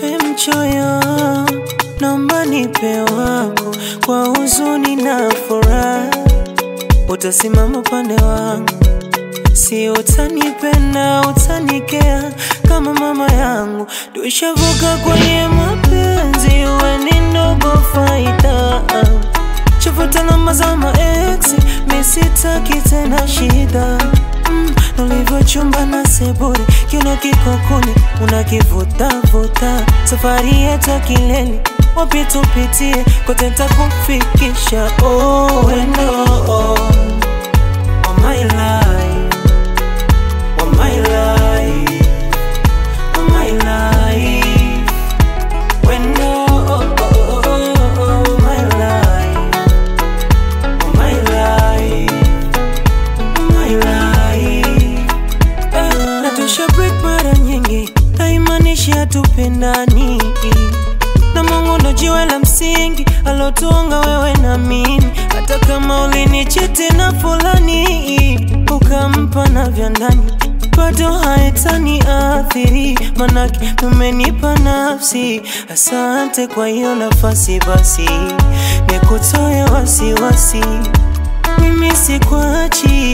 Usiwe mchoyo, naomba nipe wako kwa huzuni na furaha, utasimama upande wangu, si utanipenda, utanikea kama mama yangu. Tushavuka kwenye mapenzi, we ni ndogo faida, chafuta namba za maex, mi sitaki tena shida mm, ulivyochumba na sebure, kiuno kiko kuni unakivuta-vuta, safari yetu kilele, wapi tupitie, kote takufikisha. Oh, wendo oh, oh my life, oh my life, oh my life, wendo oh, oh, oh, oh, my life, oh my life, my life. Eh, na tusha break mara nyingi, haimaanishi hatupendani. Na Mungu ndo jiwe la msingi alotuunga wewe na mimi, hata kama ulinichiti na fulani ukampa na vya ndani bado haitani athiri, manake umenipa nafsi. Asante kwa hiyo nafasi, basi nikutoe wasiwasi mimi sikwachi,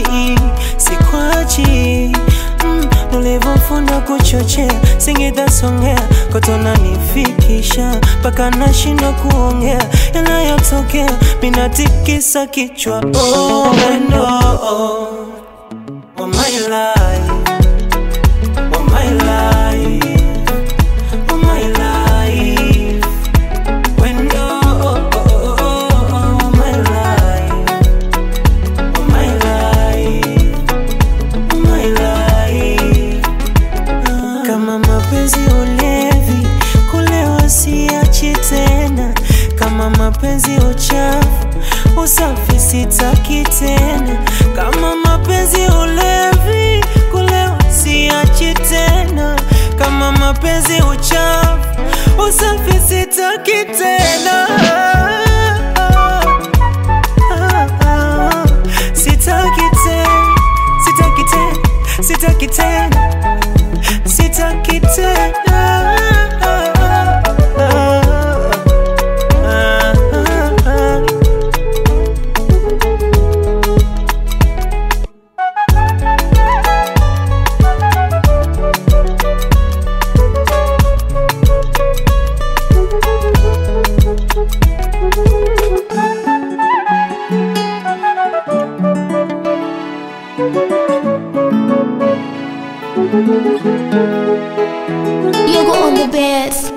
sikwachi mm, nulivofunda kuchochea singida songea kotona nifikisha mpaka nashindwa kuongea yanayotokea minatikisa kichwa oh, wendo oh, oh my life, oh my life, oh my life, wendo oh, oh, oh, oh, my life Oh my life, oh my life. Ah, Kama mapenzi ulevi, kulewa siachi tena. Kama mapenzi uchafu, usafi sitaki tena. Kama mapenzi ulevi, kulewa siachi tena. Kama mapenzi uchafu, usafi sitaki tena. Sitaki tena, sitaki tena, sitaki tena, sitaki tena. Yoga on the bed.